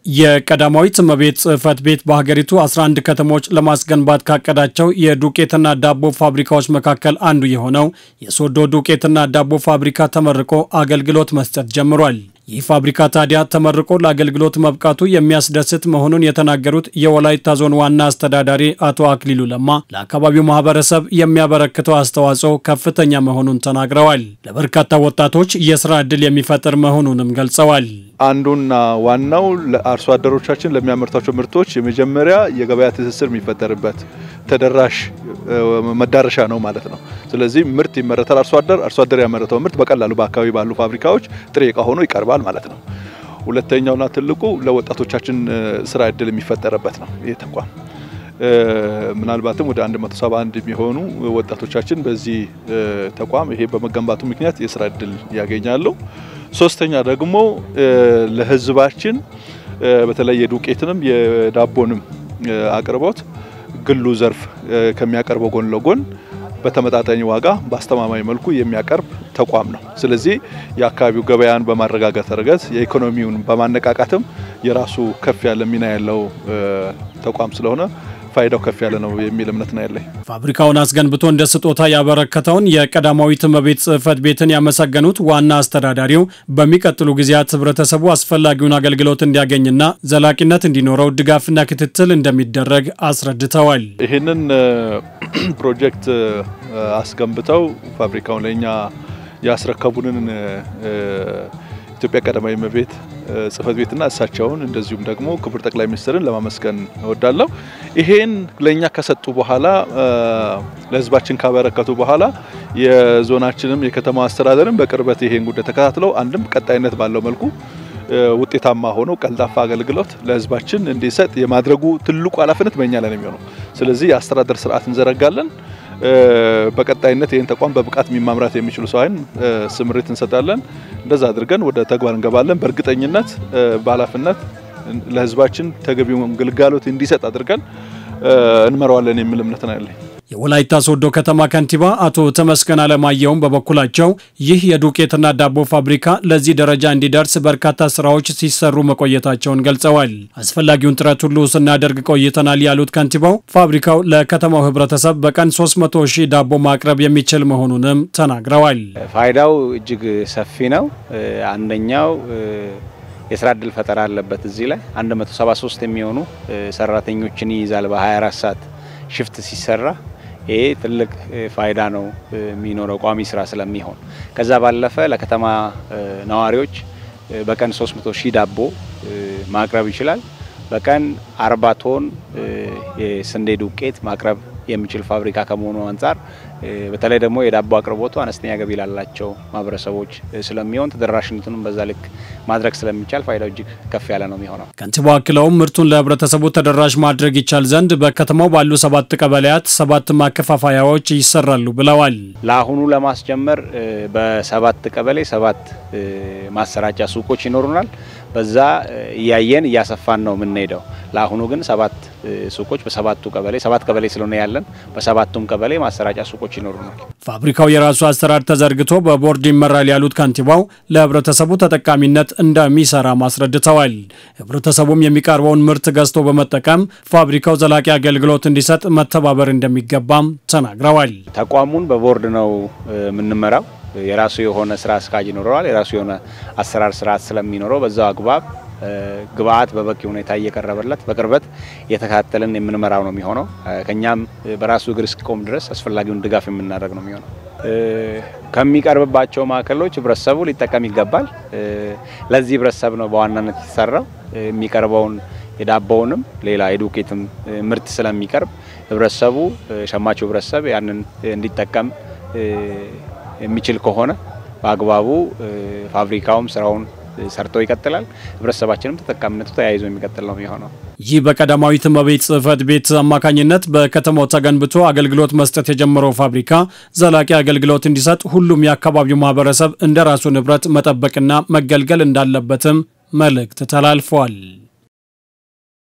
የቀዳማዊት እመቤት ጽሕፈት ቤት በሀገሪቱ 11 ከተሞች ለማስገንባት ካቀዳቸው የዱቄትና ዳቦ ፋብሪካዎች መካከል አንዱ የሆነው የሶዶ ዱቄትና ዳቦ ፋብሪካ ተመርቆ አገልግሎት መስጠት ጀምሯል። ይህ ፋብሪካ ታዲያ ተመርቆ ለአገልግሎት መብቃቱ የሚያስደስት መሆኑን የተናገሩት የወላይታ ዞን ዋና አስተዳዳሪ አቶ አክሊሉ ለማ ለአካባቢው ማህበረሰብ የሚያበረክተው አስተዋጽኦ ከፍተኛ መሆኑን ተናግረዋል። ለበርካታ ወጣቶች የስራ ዕድል የሚፈጥር መሆኑንም ገልጸዋል። አንዱና ዋናው ለአርሶ አደሮቻችን ለሚያመርቷቸው ምርቶች የመጀመሪያ የገበያ ትስስር የሚፈጠርበት ተደራሽ መዳረሻ ነው ማለት ነው። ስለዚህ ምርት ይመረታል። አርሶ አደር አርሶ አደር ያመረተው ምርት በቀላሉ በአካባቢ ባሉ ፋብሪካዎች ጥሬ ዕቃ ሆኖ ይቀርባል ማለት ነው። ሁለተኛውና ትልቁ ለወጣቶቻችን ስራ እድል የሚፈጠርበት ነው። ይህ ተቋም ምናልባትም ወደ 171 የሚሆኑ ወጣቶቻችን በዚህ ተቋም ይሄ በመገንባቱ ምክንያት የስራ እድል ያገኛሉ። ሶስተኛ ደግሞ ለሕዝባችን በተለይ የዱቄትንም የዳቦንም አቅርቦት ግሉ ዘርፍ ከሚያቀርበው ጎን ለጎን በተመጣጣኝ ዋጋ በአስተማማኝ መልኩ የሚያቀርብ ተቋም ነው። ስለዚህ የአካባቢው ገበያን በማረጋጋት ረገድ የኢኮኖሚውን በማነቃቃትም የራሱ ከፍ ያለ ሚና ያለው ተቋም ስለሆነ ፋይዳው ከፍ ያለ ነው የሚል እምነት ነው ያለኝ። ፋብሪካውን አስገንብቶ እንደ ስጦታ ያበረከተውን የቀዳማዊት እመቤት ጽሕፈት ቤትን ያመሰገኑት ዋና አስተዳዳሪው በሚቀጥሉ ጊዜያት ህብረተሰቡ አስፈላጊውን አገልግሎት እንዲያገኝና ዘላቂነት እንዲኖረው ድጋፍና ክትትል እንደሚደረግ አስረድተዋል። ይህንን ፕሮጀክት አስገንብተው ፋብሪካውን ለእኛ ያስረከቡንን ኢትዮጵያ ቀዳማዊት እመቤት ጽሕፈት ቤትና እሳቸውን እንደዚሁም ደግሞ ክቡር ጠቅላይ ሚኒስትርን ለማመስገን እወዳለሁ። ይሄን ለእኛ ከሰጡ በኋላ ለህዝባችን ካበረከቱ በኋላ የዞናችንም የከተማ አስተዳደርም በቅርበት ይሄን ጉዳይ ተከታትለው አንድም ቀጣይነት ባለው መልኩ ውጤታማ ሆኖ ቀልጣፋ አገልግሎት ለህዝባችን እንዲሰጥ የማድረጉ ትልቁ ኃላፊነት በእኛ ላይ ነው የሚሆነው። ስለዚህ የአስተዳደር ስርዓት እንዘረጋለን። በቀጣይነት ይህን ተቋም በብቃት የሚማምራት የሚችሉ ሰው አይን ስምሪት እንሰጣለን። እንደዛ አድርገን ወደ ተግባር እንገባለን። በእርግጠኝነት በኃላፊነት ለህዝባችን ተገቢውን ግልጋሎት እንዲሰጥ አድርገን እንመራዋለን የሚል እምነት ነው ያለኝ። የወላይታ ሶዶ ከተማ ከንቲባ አቶ ተመስገን አለማየሁም በበኩላቸው ይህ የዱቄትና ዳቦ ፋብሪካ ለዚህ ደረጃ እንዲደርስ በርካታ ስራዎች ሲሰሩ መቆየታቸውን ገልጸዋል። አስፈላጊውን ጥረት ሁሉ ስናደርግ ቆይተናል ያሉት ከንቲባው ፋብሪካው ለከተማው ህብረተሰብ በቀን 300 ሺህ ዳቦ ማቅረብ የሚችል መሆኑንም ተናግረዋል። ፋይዳው እጅግ ሰፊ ነው። አንደኛው የስራ እድል ፈጠራ አለበት። እዚህ ላይ 173 የሚሆኑ ሰራተኞችን ይይዛል በ24 ሰዓት ሽፍት ሲሰራ ይሄ ትልቅ ፋይዳ ነው የሚኖረው ቋሚ ስራ ስለሚሆን። ከዛ ባለፈ ለከተማ ነዋሪዎች በቀን 300 ሺህ ዳቦ ማቅረብ ይችላል። በቀን 40 ቶን የስንዴ ዱቄት ማቅረብ የሚችል ፋብሪካ ከመሆኑ አንጻር በተለይ ደግሞ የዳቦ አቅርቦቱ አነስተኛ ገቢ ላላቸው ማህበረሰቦች ስለሚሆን ተደራሽነቱንም በዛ ልክ ማድረግ ስለሚቻል ፋይዳው እጅግ ከፍ ያለ ነው የሚሆነው። ከንቲባው አክለውም ምርቱን ለህብረተሰቡ ተደራሽ ማድረግ ይቻል ዘንድ በከተማው ባሉ ሰባት ቀበሌያት ሰባት ማከፋፈያዎች ይሰራሉ ብለዋል። ለአሁኑ ለማስጀመር በሰባት ቀበሌ ሰባት ማሰራጫ ሱቆች ይኖሩናል። በዛ እያየን እያሰፋን ነው የምንሄደው። ለአሁኑ ግን ሰባት ሱቆች በሰባቱ ቀበሌ ሰባት ቀበሌ ስለሆነ ያለን በሰባቱም ቀበሌ ማሰራጫ ሱቆች ይኖሩናል። ፋብሪካው የራሱ አሰራር ተዘርግቶ በቦርድ ይመራል ያሉት ከንቲባው ለህብረተሰቡ ተጠቃሚነት እንደሚሰራ አስረድተዋል። ህብረተሰቡም የሚቀርበውን ምርት ገዝቶ በመጠቀም ፋብሪካው ዘላቂ አገልግሎት እንዲሰጥ መተባበር እንደሚገባም ተናግረዋል። ተቋሙን በቦርድ ነው የምንመራው። የራሱ የሆነ ስራ አስኪያጅ ይኖረዋል። የራሱ የሆነ አሰራር ስርዓት ስለሚኖረው በዛው አግባብ ግብአት በበቂ ሁኔታ እየቀረበለት በቅርበት እየተከታተልን የምንመራው ነው የሚሆነው። ከኛም በራሱ እግር እስኪቆም ድረስ አስፈላጊውን ድጋፍ የምናደርግ ነው የሚሆነው። ከሚቀርብባቸው ማዕከሎች ህብረተሰቡ ሊጠቀም ይገባል። ለዚህ ህብረተሰብ ነው በዋናነት የተሰራው። የሚቀርበውን የዳቦውንም ሌላ የዱቄትም ምርት ስለሚቀርብ ህብረተሰቡ ሸማቹ ህብረተሰብ ያንን እንዲጠቀም የሚችል ከሆነ በአግባቡ ፋብሪካውም ስራውን ሰርቶ ይቀጥላል። ህብረተሰባችንም ተጠቃሚነቱ ተያይዞ የሚቀጥል ነው የሚሆነው። ይህ በቀዳማዊት እመቤት ጽሕፈት ቤት አማካኝነት በከተማው ተገንብቶ አገልግሎት መስጠት የጀመረው ፋብሪካ ዘላቂ አገልግሎት እንዲሰጥ ሁሉም የአካባቢው ማህበረሰብ እንደ ራሱ ንብረት መጠበቅና መገልገል እንዳለበትም መልእክት ተላልፏል።